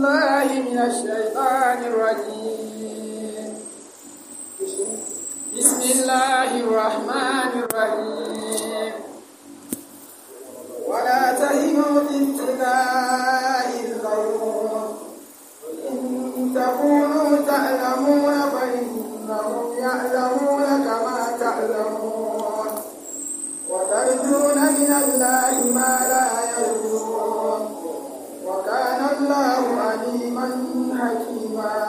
بالله من الشيطان الرجيم بسم الله الرحمن الرحيم ولا تهنوا في ابتغاء القوم إن تكونوا تعلمون فإنهم يعلمون كما تعلمون وترجون من الله ما لا يرجون وكان الله عليما حكيما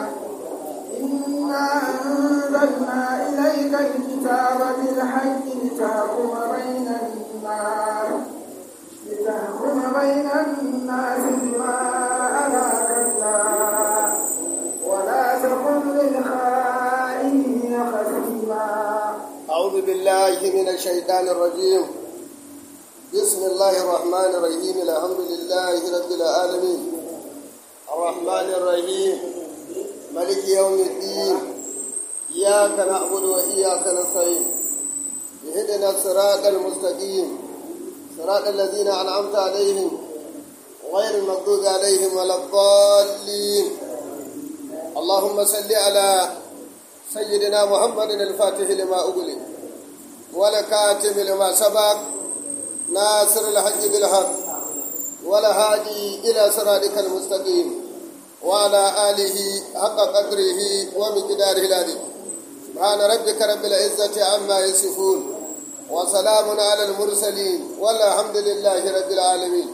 إنا أنزلنا إليك الكتاب بالحق لتحكم بين الناس لتحكم بين الناس بما أراك الله ولا تكن للخائنين خصيما أعوذ بالله من الشيطان الرجيم بسم الله الرحمن الرحيم الحمد لله رب العالمين الرحمن الرحيم ملك يوم الدين إياك نعبد وإياك نستعين اهدنا الصراط المستقيم صراط الذين أنعمت عليهم غير المغضوب عليهم ولا الضالين اللهم صل على سيدنا محمد الفاتح لما أغلق والكاتم لما سبق ناصر الحق بالحق والهادي إلى صراطك المستقيم وعلى آله حق قدره ومقداره العظيم سبحان ربك رب العزة عما يصفون وسلام على المرسلين والحمد لله رب العالمين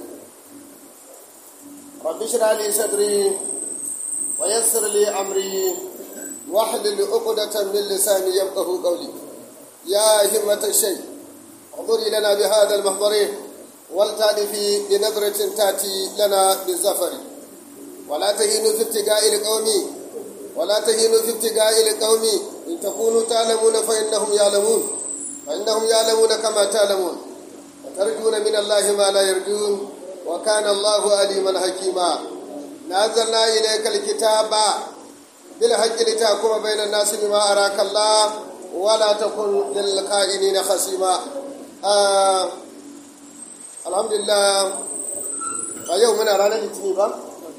رب اشرح لي صدري ويسر لي أمري واحلل عقدة من لساني يفقه قولي يا همة الشيء احضري لنا بهذا المحضر ولتألفي بنظرة تأتي لنا بالزفر ولا تهينوا في ابتغاء القوم ولا تهينوا في ابتغاء القوم إن تكونوا تعلمون فإنهم يعلمون فإنهم يعلمون كما تعلمون وترجون من الله ما لا يرجون وكان الله عليما حكيما نزلنا إليك الكتاب بالحق لتحكم بين الناس بما أراك الله ولا تكن للقائلين خصيما آه الحمد لله a yau muna ranar litini ba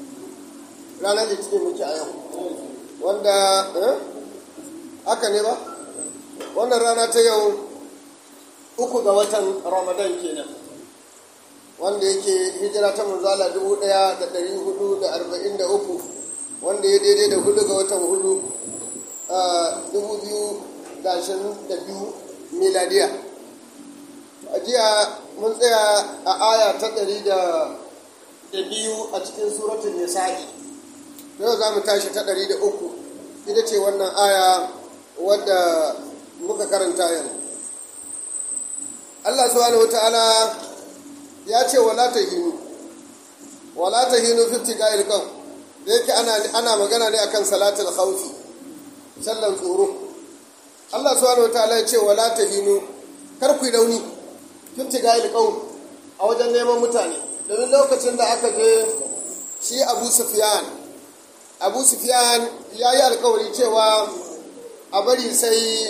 ranar litini muke a yau wanda haka ne ba wannan rana ta yau uku ga watan ramadan kenan wanda yake hijira ta manzala dubu daya da dari hudu da arba'in da uku wanda ya daidai da hudu ga watan hudu a dubu biyu da ashirin da biyu miladiya a jiya mun tsaya a aya ta ɗari da biyu a cikin suratun nisa'i yau za mu tashi ta ɗari da uku ita ce wannan aya wadda muka karanta yanzu Allah subhanahu wa ta'ala ya ce wala ta hinu wala ta hinu fifti ga ilkan da yake ana magana ne akan salatul khawfi sallan tsoro Allah subhanahu wa ta'ala ya ce wala ta hinu kar ku yi rauni fifti ga ilkan a wajen neman mutane domin lokacin da aka je shi abu sufiyan abu sufiyan ya yi alkawari cewa a bari sai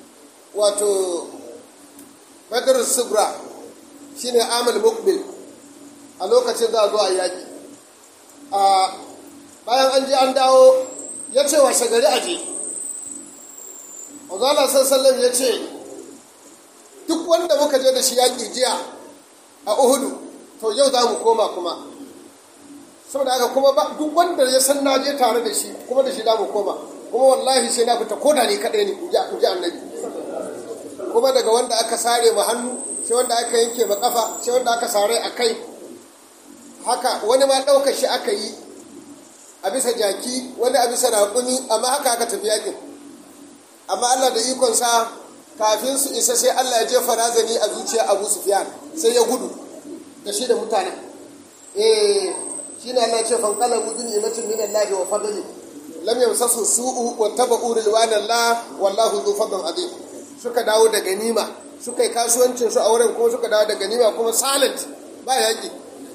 wato badar subra shine amal mukbil a lokacin za a zo a yaƙi a bayan an je an dawo ya ce wa shagari a je Mazala sassalin ya ce duk wanda muka je da shi yaƙi jiya a uhudu to yau za mu koma kuma saboda haka kuma duk wanda ya san na je tare da shi kuma da shi za mu koma kuma wallahi sai na fita koda ne kaɗai ne in ji annabi kuma daga wanda aka sare ma hannu sai wanda aka yanke ma kafa sai wanda aka sare a kai haka wani ma ɗaukar shi aka yi a bisa jaki wani a bisa raƙumi amma haka aka tafi yakin amma allah da ikonsa kafin su isa sai allah ya jefa razani a zuciya abu sufiyan sai ya gudu da shi da mutane eh shi ne Allah ce fankala budin imatin min Allah wa fadli lam yamsasu su'u wa tabu rilwana Allah wallahu dhu fadlin azim suka dawo da ganima suka yi kasuwancin su a wurin kuma suka dawo da ganima kuma silent ba yaki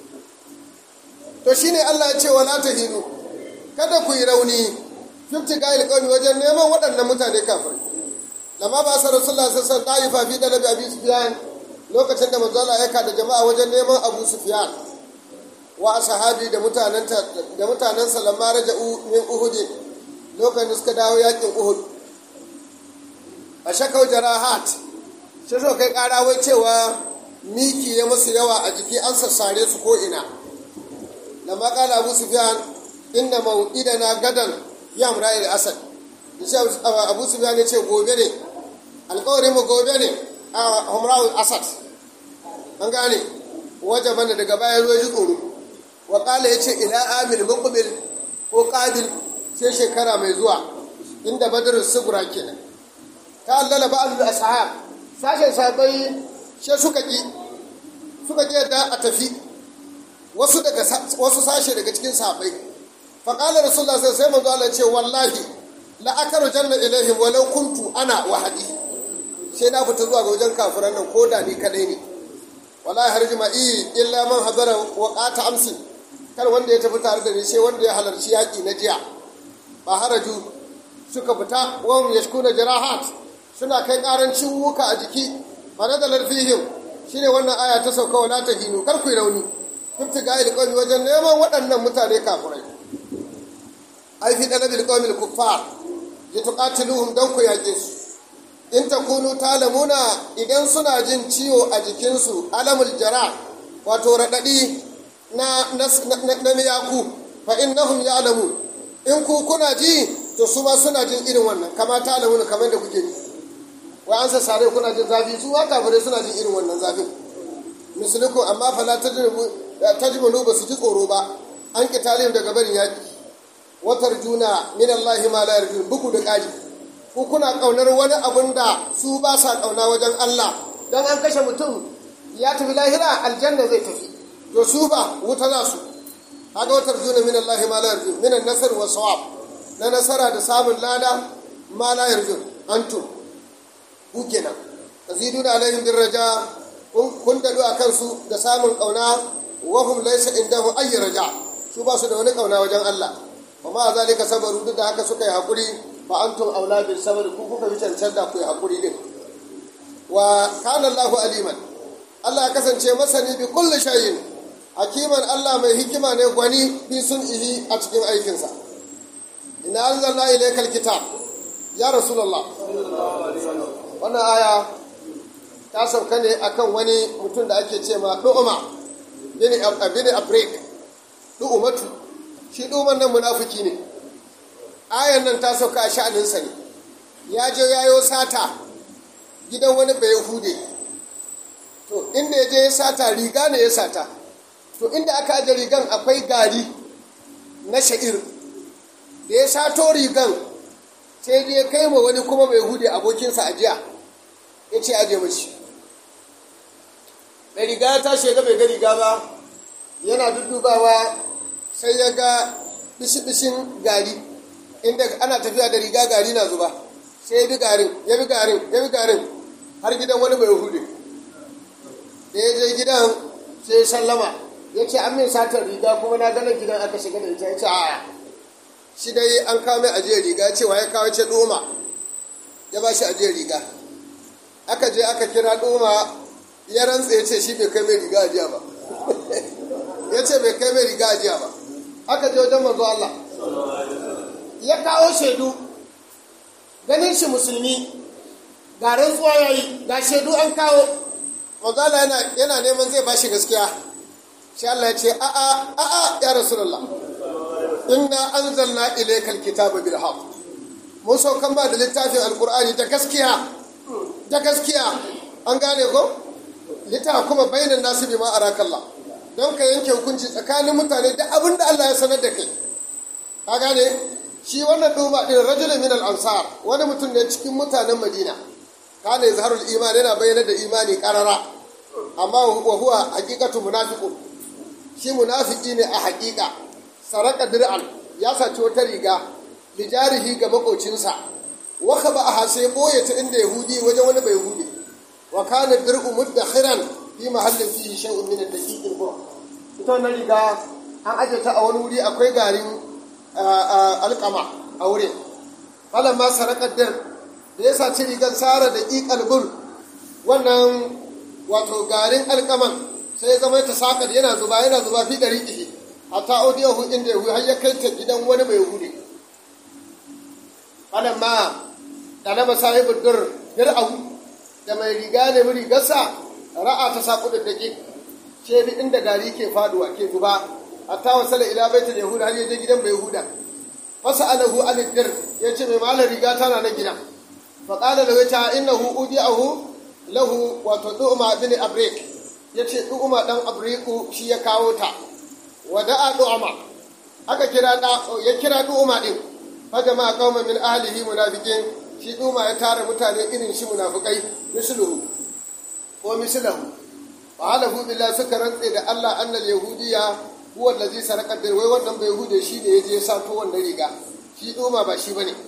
to shine Allah ya ce wala tahinu kada ku yi rauni fifti gail qawmi wajen neman waɗannan mutane kafir lamma ba sa rasulullah sallallahu alaihi wasallam fi dalabi abi sufyan lokacin da manzo Allah ya kada jama'a wajen neman abu sufyan wa ashabi da mutanen da mutanen lamma raja'u min uhud lokacin suka dawo yakin uhud a shakau jarahat sai so kai kara wai cewa miki ya musu yawa a jiki an sassare su ko ina lamma qala abu sufyan inna maw'idana gadan ya mura'il asad abu sufyan ya ce gobe ne alƙawarin mu gobe ne a humra'ul asad an gane wajen bane daga baya zo ji tsoro wa ƙala ya ce ila amil muqbil ko qabil sai shekara mai zuwa inda badrul sugura kenan ta allala ba'd ashab sashen sabai sai suka ki suka ki yadda a tafi wasu daga wasu sashe daga cikin sahabbai fa qala rasulullah sai manzo Allah ce wallahi la akaru janna ilaihim walau kuntu ana wahadi sai na fita zuwa ga wajen kafiran nan ko da ni kadai ne wallahi har jima'i illa man hadara waqata amsi kar wanda ya tafi tare da ni sai wanda ya halarci yaki na jiya ba haraju suka fita wa hum yashkuna jarahat suna kai karancin wuka a jiki fa nadalar fihim shine wannan aya ta sauka wala ta hinu kar ku rauni ibtiga il qawmi wajen neman waɗannan mutane kafirai ai fi dalabil qawmil kuffar lituqatiluhum dan ku yaƙe su in takunu talamuna idan suna jin ciwo a jikinsu alamul jara wato raɗaɗi na na miyaku fa innahum ya'lamu in ku kuna ji to su ma suna jin irin wannan kama talamuna kamar da kuke ji wai an sare kuna jin zafi su ma kafirai suna jin irin wannan zafin misaliku amma fala tajmunu ba su ji tsoro ba an kitalin daga barin yaƙi watar juna min Allah ma la yarjun buku da ƙaji ku kuna ƙaunar wani abun da su ba sa ƙauna wajen Allah dan an kashe mutum ya tafi lahira aljanna zai tafi to su ba wuta za su haka watar juna min Allah ma la yarjun min an-nasr wa sawab na nasara da samun lada ma la yarjun antum ku kenan taziduna alaihim birraja kun dadu a kansu da samun ƙauna wa hum laysa indahu ayy raja su ba su da wani ƙauna wajen Allah wa ma zalika sabaru duk da haka suka yi hakuri fa antum aula bil sabr ku kuka bi cancanta ku yi hakuri din wa kana Allahu aliman Allah ya kasance masani bi kulli shay'in hakiman Allah mai hikima ne gwani bi sun'ihi a cikin aikinsa inna anzalna ilaykal kitab ya rasulullah wannan aya ta sauka ne akan wani mutum da ake ce ma du'uma bin abin afrik du'umatu shi duman nan munafiki ne ayan nan ta sauka a sha'aninsa ne ya je yayo sata gidan wani bai hude to inda ya je ya sata riga ne ya sata to inda aka aje rigan akwai gari na sha'ir da ya sato rigan sai dai ya kai ma wani kuma bai hude abokinsa a jiya ya ce aje mashi da riga ya tashi ga bai ga riga ba yana duddubawa sai ya ga bishi-bishin gari inda ana tafiya da riga gari na zuba sai ya bi garin ya bi garin ya bi garin har gidan wani bai hude da ya je gidan sai ya sallama ya ce an min satar riga kuma na ganin gidan aka shiga da ita ya ce a shi dai an kawo mai ajiyar riga cewa ya kawo ce doma ya ba shi ajiyar riga aka je aka kira doma ya rantsa ya ce shi bai kai mai riga ajiya ba ya ce bai kai mai riga ajiya ba aka je wajen manzo Allah ya kawo shaidu ganin shi musulmi ga rantsuwa ya yi ga shaidu an kawo manzo Allah yana, yana neman zai ba shi gaskiya shi Allah ya ce a'a a'a ya rasulullah inna anzalna ilaykal kitaba bil haqq mun saukan ba da littafin alqur'ani da gaskiya da gaskiya an gane ko lita kuma bainan nasu bima arakallah don ka yanke hukunci tsakanin mutane da abin da Allah ya sanar da kai ka gane shi wannan duba din rajulun min al-ansar wani mutum ne cikin mutanen Madina kana yazharul iman yana bayyana da imani karara amma wa huwa haqiqatu munafiqun shi munafiki ne a haƙiƙa saraka dir'an ya saci wata riga lijarihi ga makocinsa wa khaba a sai boye ta inda yahudi wajen wani bai yahudi wa kana dir'u mudakhiran fi mahallin fihi shay'un min ad-daqiq al-bur ita wannan riga an aje ta a wani wuri akwai garin alƙama a wurin falan ma sarakar dir da ya saci rigar sara da ƙiƙal bur wannan wato garin alƙaman sai ya zama ta sakar yana zuba yana zuba fi ɗari ƙihi hatta audiyahu inda yahu har ya kai ta gidan wani mai yahudi falan ma ɗalaba sahibu dur dir'ahu da mai riga ne muri gasa ra'a ta saku da dake ce bi inda gari ke faduwa ke zuba hatta wasala ila baitul yahuda har yaje gidan mai yahuda fasa alahu an dir yace mai malar riga tana na gida fa qala lahu ta innahu udiyahu lahu wato du'ma bin abrik yace du'ma dan abriku shi ya kawo ta wada'a du'ma aka kira da ya kira du'ma din fa jama'a qauman min ahlihi munafiqin shi du'ma ya tara mutane irin shi munafikai misluhu ko mislahu fa halafu billahi suka rantse da Allah annal yahudiyya huwa allazi saraka da wai wannan bai hude shi da yaje ya sato wannan riga shi du'ma ba shi bane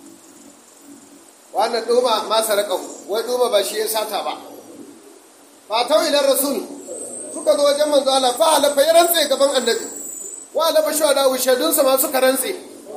wannan du'ma ma saraka wai du'ma ba shi ya sata ba fa tau ila rasul suka zo wajen manzo Allah fa halafa ya rantse gaban annabi wa halafa shuhada shaidunsa ma suka rantse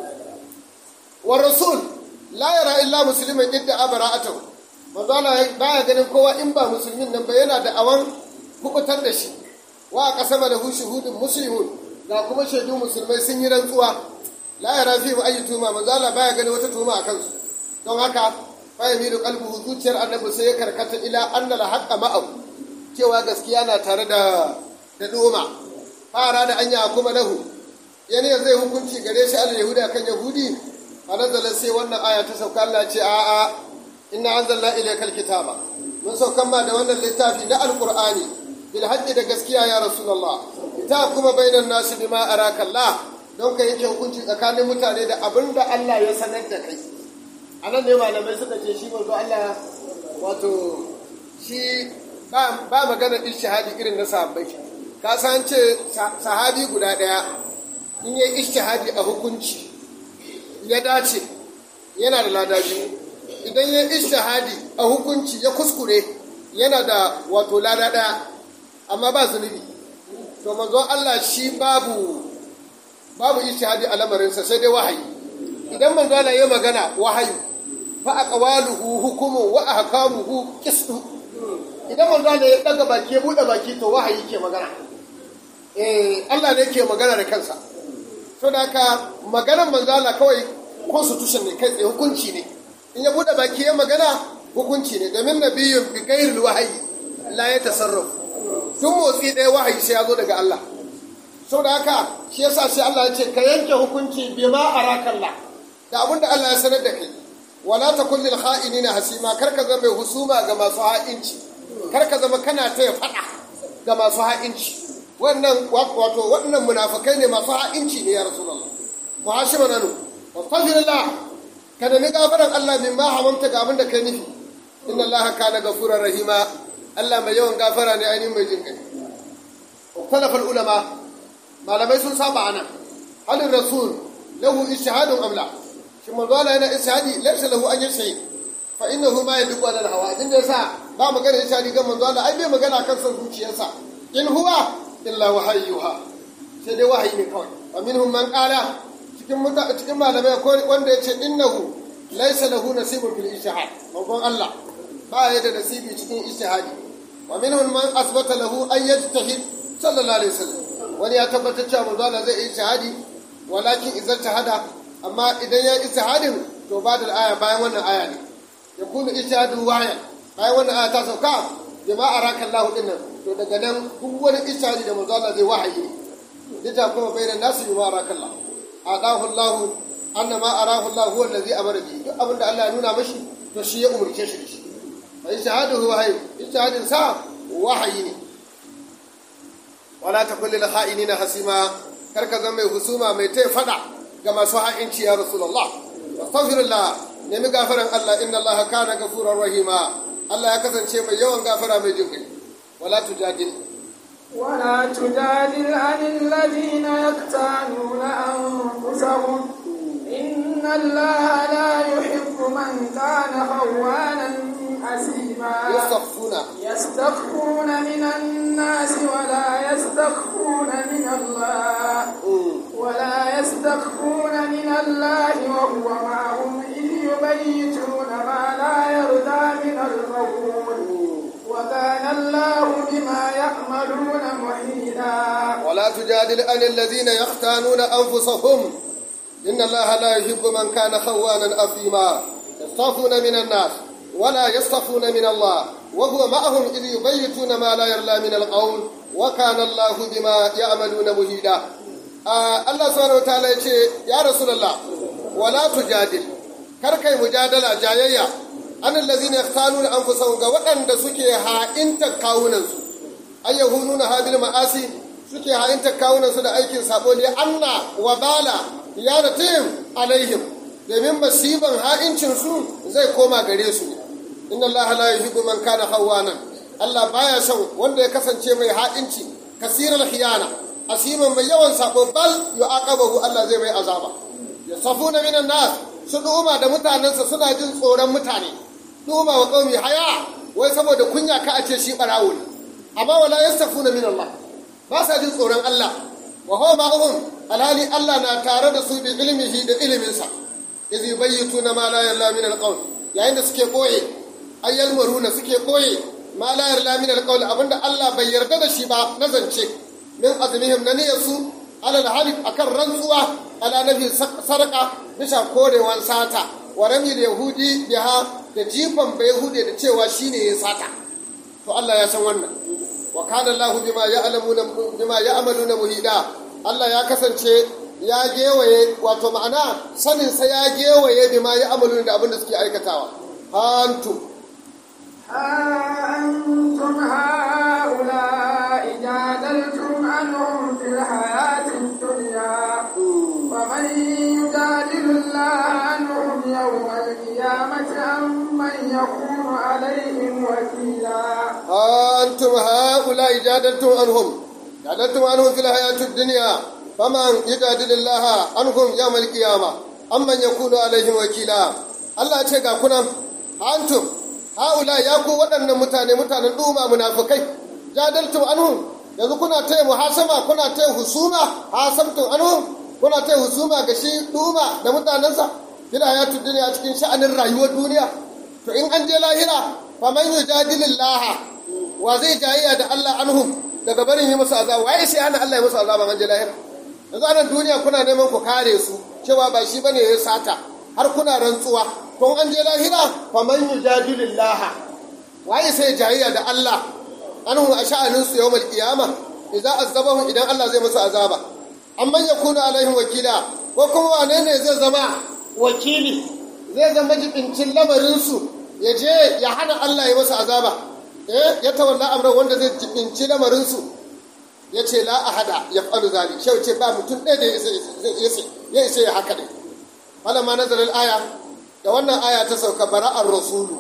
wa rasul la yara illa musliman idda abara'atahu manzo Allah baya ganin kowa in ba musulmin nan ba yana da awan kubutar da shi wa qasama lahu shuhudun muslimun ga kuma shaidu musulmai sun yi rantsuwa la yara fi mu ayi tuma manzo Allah baya ganin wata tuma akan su don haka fa yamilu qalbuhu zuciyar annabi sai ya karkata ila anna la haqqa ma'ahu cewa gaskiya na tare da da doma fara da anya kuma lahu yani zai hukunci gare shi al yahuda kan yahudi fa nazala sai wannan aya ta sauka Allah ce a'a inna anzalna ilayka alkitaba mun saukan ma da wannan littafi na alqur'ani bil haqqi da gaskiya ya rasulullah ita kuma bainan nasu bima araka Allah don ka yake hukunci tsakanin mutane da abinda Allah ya sanar da kai anan ne malamai suka ce shi manzo Allah wato shi ba ba magana ishtihadi irin na sahabbai ka san ce sahabi guda daya in yayi ishtihadi a hukunci ya dace yana da lada biyu idan ya ishtihadi a hukunci ya kuskure yana da wato lada ɗaya amma ba zunubi to manzon Allah shi babu babu ishtihadi a lamarinsa sai dai wahayi idan manzon Allah ya magana wahayi fa aqwaluhu hukumu wa ahkamuhu qistu idan manzon Allah ya daga baki ya bude baki to wahayi ke magana eh Allah ne ke magana da kansa to da haka maganar manzon Allah kawai constitution ne kai tsaye hukunci ne in ya bude baki ya magana hukunci ne domin nabiyyun bi gairil wahayi la ya tasarruf tun motsi ɗaya wahayi sai ya zo daga Allah sau da haka shi yasa sai Allah ya ce ka yanke hukunci bi ma arakalla da abin da Allah ya sanar da kai wala ta kullil kha'inina hasima kar ka zama mai husuma ga masu ha'inci kar ka zama kana taya faɗa ga masu ha'inci wannan wato waɗannan munafikai ne masu ha'inci ne ya rasulullah muhashiba nanu wastaghfirullah ka nemi gafaran Allah min ma hamamta ga abin da kai nufi inna Allah kana gafurar rahima Allah mai yawan gafara ne ainihin mai jin kai ukhtalafa ulama malamai sun saba anan halin rasul lahu ishhadun amla shi manzo Allah yana ishhadi laysa lahu an yashhad fa innahu ma yadqu ala hawa din da yasa ba magana ishhadi ga manzo Allah ai bai magana kan son zuciyarsa in huwa illa wahayyuha sai dai wahayi ne kawai wa minhum man qala cikin cikin malamai ko wanda yace innahu laysa lahu nasibun fil ishhad manzon Allah ba ya da nasibi cikin ishhadi wa minhum man asbata lahu an yajtahid sallallahu alaihi wasallam wani ya tabbatar cewa manzo Allah zai yi ishhadi walakin idan tahada amma idan ya ishhadin to ba da aya bayan wannan aya ne ya kunu ishhadu waya bayan wannan aya ta sauka jama'a rakallahu dinnan to daga nan duk wani ishhadi da manzo Allah zai wahayi lita kuma bayanan nasu bima rakallahu adahu Allah anna ma arahu Allah huwa allazi amara bi duk abin da Allah ya nuna mashi to shi ya umurce shi shi fa ishhaduhu wahayi ishhadin sa wahayi ne wala takul lil kha'inina hasima kar ka zama mai husuma mai tai fada ga masu ha'inci ya rasulullah astaghfirullah nemi gafaran Allah inna Allah kana gafurar rahima Allah ya kasance mai yawan gafara mai jin kai wala tujadil ولا تجادل عن الذين يقتالون أنفسهم إن الله لا يحب من كان خوانا أثيما yastaghfuna يستخفون من الناس ولا يستخفون من الله ولا يستخفون من الله وهو معهم إذ يبيتون ما لا يرضى من القول وكان الله بما يعملون محيطا شيئا ولا تجادل عن الذين يختانون أنفسهم إن الله لا يحب من كان خوانا أثيما يصطفون من الناس ولا يصطفون من الله وهو معهم إذ يبيتون ما لا يرلى من القول وكان الله بما يعملون مهيدا آه الله سبحانه وتعالى يقول يا رسول الله ولا تجادل كركي مجادلة جاية an allazina yaqtaluna anfusahum ga waɗanda suke ha'inta kawunansu ay yahununa habil ma'asi suke ha'inta kawunansu da aikin sabo ne anna wa bala yaratim alaihim domin masiban ha'incin su zai koma gare su inna allaha la yuhibbu man kana hawanan Allah baya son wanda ya kasance mai ha'inci kasiral khiyana asiman mai yawan sabo bal yu'aqabahu Allah zai mai azaba yasafuna minan nas su duma da mutanensa suna jin tsoron mutane duma wa qaumi haya wai saboda kunya ka a ce shi barawo ne amma wala yastafuna min Allah ba sa jin tsoron Allah wa huwa ma'ahum alhali Allah na tare da su bi ilmihi da iliminsa iz yubayyituna ma la yalla min alqawl yayin da suke koye ayyal maruna suke koye ma la yalla min alqawl abinda Allah bai yarda da shi ba na zance min azmihim na niyyarsu alal halif akan rantsuwa ala nabi sarqa bisa korewan sata wa ramil yahudi biha da jifan bai hude da cewa shine ya sata to Allah ya san wannan wa kana Allah bima ya'lamuna bima ya'maluna muhida Allah ya kasance ya gewaye wato ma'ana sanin sa ya gewaye bima ya'maluna da abin da suke aikatawa antum أنتم هؤلاء جادلتم عنهم في الحياة الدنيا ومن يجادل الله عنهم يوم القيامة أم من يكون عليهم وكيلا أنتم هؤلاء جادلتم عنهم جادلتم عنهم في الحياة الدنيا فمن يجادل الله عنهم يوم القيامة أم من يكون عليهم وكيلا الله ce ga kunan antum haula ya ku waɗannan mutane mutanen duma munafikai jadaltum anhum yanzu kuna taya muhasama kuna taya husuma hasamtum anhum kuna taya husuma ga shi duma da mutanensa fil hayatu dunya cikin sha'anin rayuwar duniya to in an je lahira faman yujadilullaha wa zai jayayya da Allah anhum daga barin yi musu azaba waye sai hana Allah ya musu azaba an je lahira yanzu anan duniya kuna neman ku kare su cewa ba shi bane ya sata har kuna rantsuwa to an je lahira faman yujadilullaha waye sai jayayya da Allah anhum a sha'anin su yawmal qiyama idan azabahum idan Allah zai musu azaba amman yakunu alaihim wakila ko kuma wane ne zai zama wakili zai zama jibincin lamarinsu ya je ya hana Allah ya masa azaba eh ya tawalla amran wanda zai jibinci lamarinsu ya ce la ahada ya falu zali shau ce ba mutum ɗaya da ya isa ya haka ne wala ma nazarin aya da wannan aya ta sauka bara'ar rasulu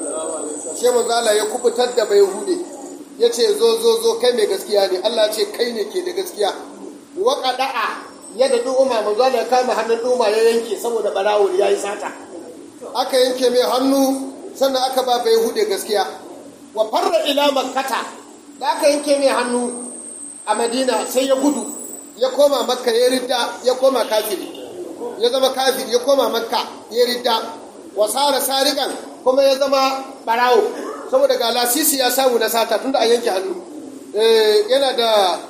shi manzala ya kubutar da bai hude ya ce zo zo zo kai mai gaskiya ne Allah ce kai ne ke da gaskiya wa qada'a yadda ɗuma manzo da ya kama hannun ɗuma ya yanke saboda ɓarawo ya yi sata aka yanke mai hannu sannan aka ba bai hude gaskiya wa farra ila makkata da aka yanke mai hannu a madina sai ya gudu ya koma makka ya ridda ya koma kafiri ya zama kafiri ya koma makka ya ridda wa sara sarikan kuma ya zama ɓarawo saboda ga lasisi ya samu na sata tunda an yanke hannu yana da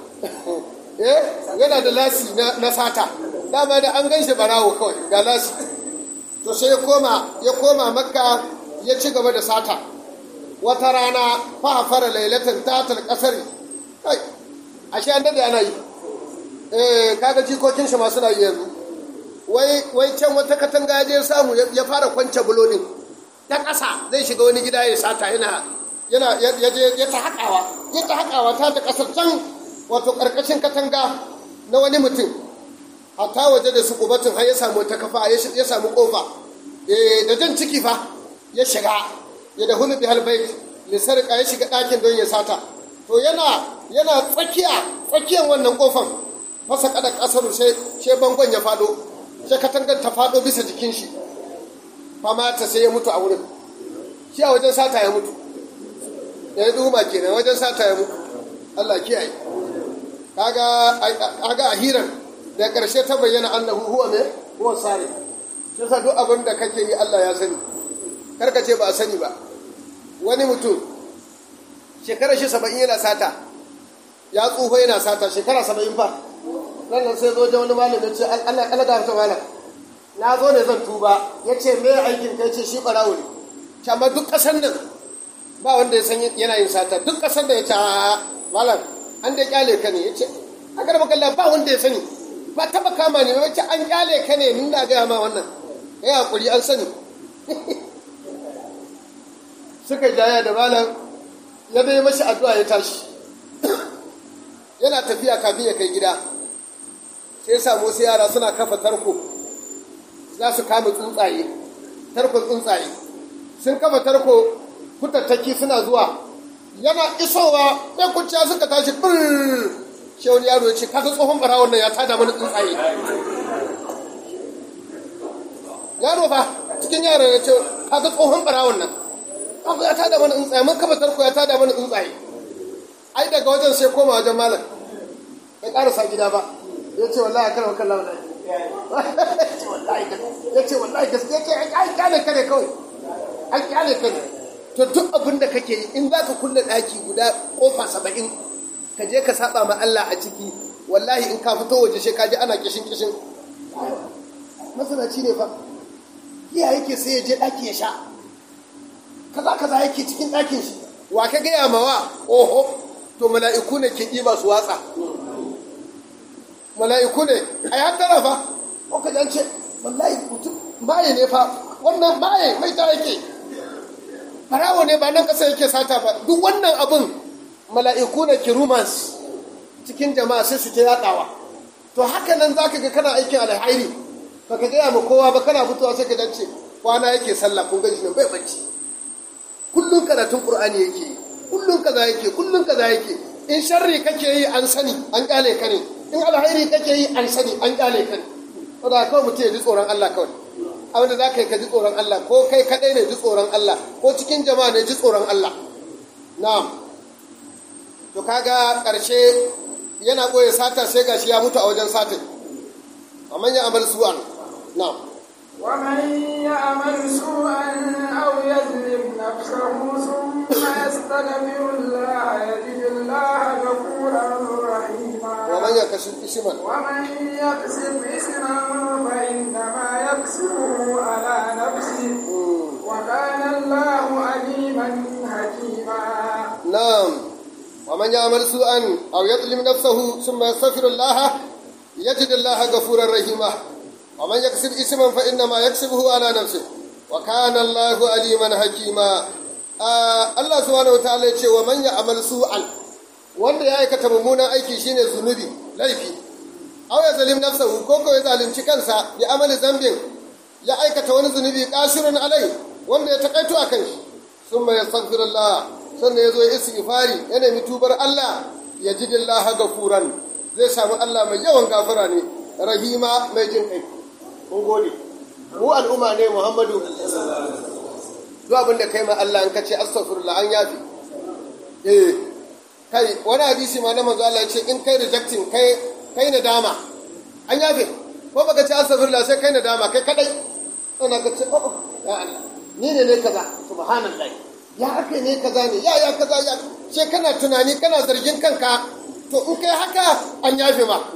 yana da lasi na sata dama da an gan shi barawo kawai ga lasi to sai ya koma ya koma makka ya ci gaba da sata wata rana fa fara lailatan tatal kasari kai ashe an dade ana yi eh kaga jikokin shi ma suna yi yanzu wai wai can wata katanga ya je samu ya fara kwance bulolin ta ƙasa zai shiga wani gida ya sata yana yana ya je ya ta haƙawa ya ta haƙawa ta ta ƙasar can wato ƙarƙashin katanga na wani mutum hatta waje da su kubatun har ya samu ta kafa ya samu ƙofa da jan ciki fa ya shiga ya da hulu bi halbai lisarka ya shiga ɗakin don ya sata to yana yana tsakiya tsakiyan wannan ƙofan masa kada ƙasar sai bangon ya faɗo sai katangar ta faɗo bisa jikin shi famata sai ya mutu a wurin shi a wajen sata ya mutu ya yi ɗuma kenan wajen sata ya mutu Allah kiyaye kaga kaga a hirar da ƙarshe ta bayyana annahu huwa me huwa sare sai duk abin da kake yi Allah ya sani karka ce ba a sani ba wani mutum shekarar shi saba'in yana sata ya tsufa yana sata shekara saba'in fa nan nan sai zo wajen wani malam ya ce Allah Allah ga ta malam na zo ne zan tuba ya ce me aikin kai ce shi ɓarawo ne amma duk ƙasar nan ba wanda ya san yana yin sata duk ƙasar da ya ce a malam an da kyale ka ne ya ce a garba kalla ba wanda ya sani ba taba kama ne wacce an kyale ka ne nuna gaya ma wannan ya hakuri an sani suka jaya da malam ya bai mashi addu'a ya tashi yana tafiya kafin ya kai gida sai samu wasu yara suna kafa tarko za su kama tsuntsaye tarkon tsuntsaye sun kafa tarko kutattaki suna zuwa yana isowa ɗan kuciya suka tashi bir shi wani yaro ya ce kaga tsohon barawon nan ya tada mana tsuntsaye yaro fa cikin yaron ya ce kaga tsohon barawon nan abu ya tada mana tsuntsaye mun kafa tarko ya tada mana tsuntsaye ai daga wajen sai koma wajen malam bai karasa gida ba ya ce wallahi kana kan lawa ya ce wallahi gaskiya ce ai kyale ka ne kawai ai kyale ka ne to duk abin da kake yi in za ka kulle ɗaki guda ƙofa saba'in ka je ka saba ma Allah a ciki wallahi in ka fito waje sai ka ji ana kishin kishin masanaci ne fa iya yake sai ya je ɗaki ya sha kaza kaza yake cikin ɗakin shi wa ka gaya ma wa oho to mala'iku ne ke ɗiba su watsa mala'iku ne a ya tara fa ko ka jance wallahi mutum maye ne fa wannan maye mai ta yake farawo ne ba nan ƙasa yake sata ba duk wannan abin mala'iku ne ke rumans cikin jama'a sai su ta yaɗawa to haka nan za ka ga kana aikin alhairi ba ka gaya ma kowa ba kana fitowa sai ka dace kwana yake sallah kun gani shi bai bacci kullum karatun qur'ani yake yi kullum kaza yake kullum kaza yake in sharri kake yi an sani an kyale ka ne in alhairi kake yi an sani an kyale ka ne saboda kawai mutum ya ji tsoron Allah kawai abinda za ka yi ka ji tsoron Allah ko kai kaɗai ne ji tsoron Allah ko cikin jama'a ne ji tsoron Allah na'am to kaga ƙarshe yana ɓoye sata sai gashi ya mutu a wajen satin amma ya amal su'an na'am ومن يعمل سوءا أو يظلم نفسه ثم يستغفر الله يجد الله غفورا رحيما ومن يكسب إثما ومن يكسب إثما فإنما يكسبه على نفسه وكان الله عليما حكيما نعم ومن يعمل سوءا أو يظلم نفسه ثم يستغفر الله يجد الله غفورا رحيما ومن يكسب إثما فإنما يكسبه على نفسه وكان الله عليما حكيما آه الله سبحانه وتعالى يقول ومن يعمل سوءا wanda ya aikata mummunan aiki shine zunubi laifi aw ya zalim nafsahu ko ko ya zalunci kansa ya amali zambin ya aikata wani zunubi kasirun alai wanda ya takaito akan shi summa yastaghfirullah sannan ya zo ya istighfari ya nemi tubar Allah ya ji dillaha gafuran zai samu Allah mai yawan gafara ne rahima mai jin kai mun gode mu al'umma ne Muhammadu duk abin da kai ma Allah in kace astaghfirullah an yafi eh kai wani hadisi ma na manzo Allah ya ce in kai rejecting kai kai nadama an yafe ko baka ce astaghfirullah sai kai nadama kai kadai ana ka ce oh ya Allah ni ne ne kaza subhanallah ya ake ne kaza ne ya ya kaza ya sai kana tunani kana zargin kanka to in kai haka an yafe ma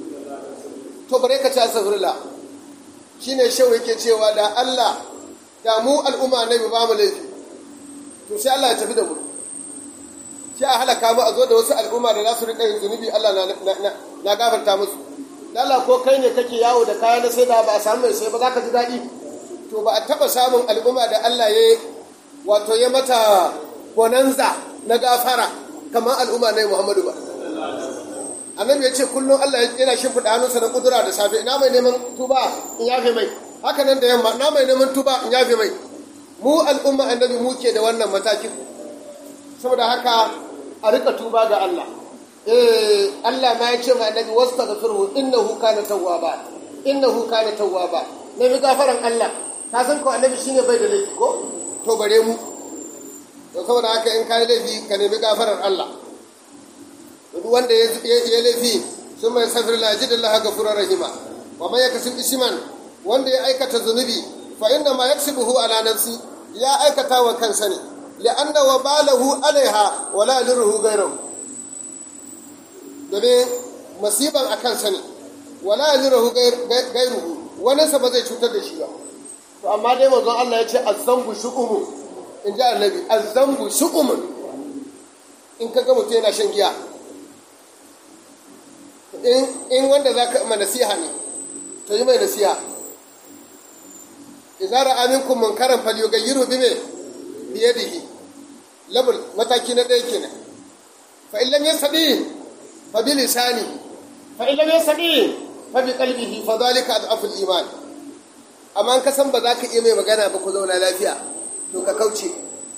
to bare ka ce astaghfirullah shine shehu yake cewa da Allah da mu al'umma nabi ba mu laifi to sai Allah ya tafi da mu sai a halaka mu a zo da wasu al'umma da za su riƙa yin zunubi Allah na gafarta musu Allah ko kai ne kake yawo da kaya na sai da ba a samu mai sai ba za ka ji daɗi to ba a taɓa samun al'umma da Allah ya wato ya mata bonanza na gafara kamar al'umma na Muhammadu ba annabi ya ce kullum Allah yana shimfiɗa hannunsa na kudura da safe ina mai neman tuba in yafe mai haka nan da yamma ina mai neman tuba in yafe mai mu al'umma annabi mu ke da wannan matakin saboda haka a rika tuba ga Allah eh Allah ma ya ce ma annabi wastaghfiruhu innahu kana tawwaba innahu kana tawwaba nabi gafaran Allah ka san ko annabi shine bai da laifi ko to bare mu to saboda haka in kai laifi ka nemi gafarar Allah duk wanda ya ya laifi sun mai safir la jidallah ghafurur rahima wa man yakasib isman wanda ya aikata zunubi fa inna ma yaksibuhu ala nafsi ya aikata wa kansa ne لأن وباله عليها ولا يضره غيره domin masiban a kansa ne wala yazirahu gairuhu wani sa ba zai cutar da shi ba to amma dai manzon Allah ya ce azzambu shu'umun in ji annabi azzambu shu'umun in ka ga mutum yana shan giya in wanda za ka ma nasiha ne to yi mai nasiha idza ra'a minkum munkaran falyughayyirhu bime biyadihi labul mataki na ɗaya kenan fa in lam yastati fa bi lisani fa in lam yastati fa bi qalbihi fa dhalika adhafu iman amma an ka san ba za ka iya mai magana ba ku zauna lafiya to ka kauce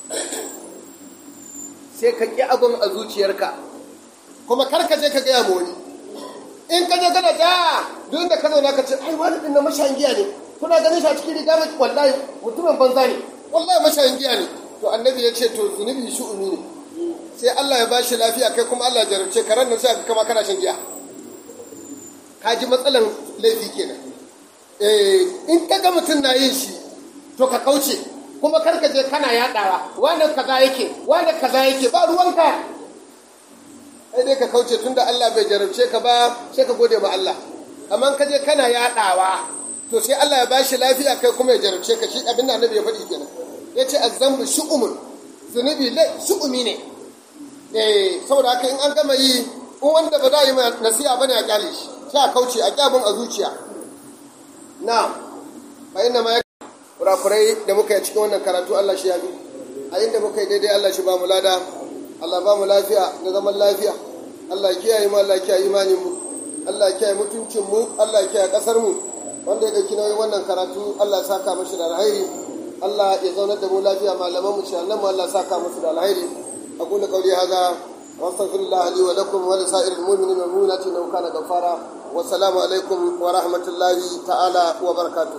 sai ka ƙi abin a zuciyarka kuma kar ka je ka gaya ma wani in ka je kana ta duk da ka zauna ka ce ai wani ɗin na mashayin giya ne kuna ganin shi a cikin riga mai wallahi mutumin banza ne wallahi mashayin giya ne to annabi ya ce to zunubi shu'umi ne sai Allah ya bashi lafiya kai kuma Allah ya jarabce ka ranar sai kama kana shan giya ka ji matsalan laifi kenan eh in ka ga mutum na yin shi to ka kauce kuma kar ka je kana yadawa wani kaza yake wani kaza yake ba ruwanka sai dai ka kauce tunda Allah bai jarabce ka ba sai ka gode ma Allah amma ka je kana yadawa to sai Allah ya bashi lafiya kai kuma ya jarabce ka shi abin da annabi ya faɗi kenan ya ce azzambu shu'umun zunubi lai shu'umi ne eh saboda haka in an gama yi in wanda ba za yi ma nasiha bane a kyale shi sai a kauce a kyabun a zuciya na fa inna ma kurakurai da muka yi cikin wannan karatu Allah shi ya bi a inda muka yi daidai Allah shi ba mu lada Allah ba mu lafiya da zaman lafiya Allah kiyaye mu Allah kiyaye imanin mu Allah kiyaye mutuncin mu Allah kiyaye kasar mu wanda ya dauki nauyin wannan karatu Allah ya saka mashi da alheri Allah ya zaunar da mu lafiya malaman mu shi mu Allah ya saka musu da alheri aqulu qawli hadha واستغفر الله لي ولكم ولسائر المؤمنين والمؤمنات انه كان غفارا والسلام عليكم ورحمه الله تعالى وبركاته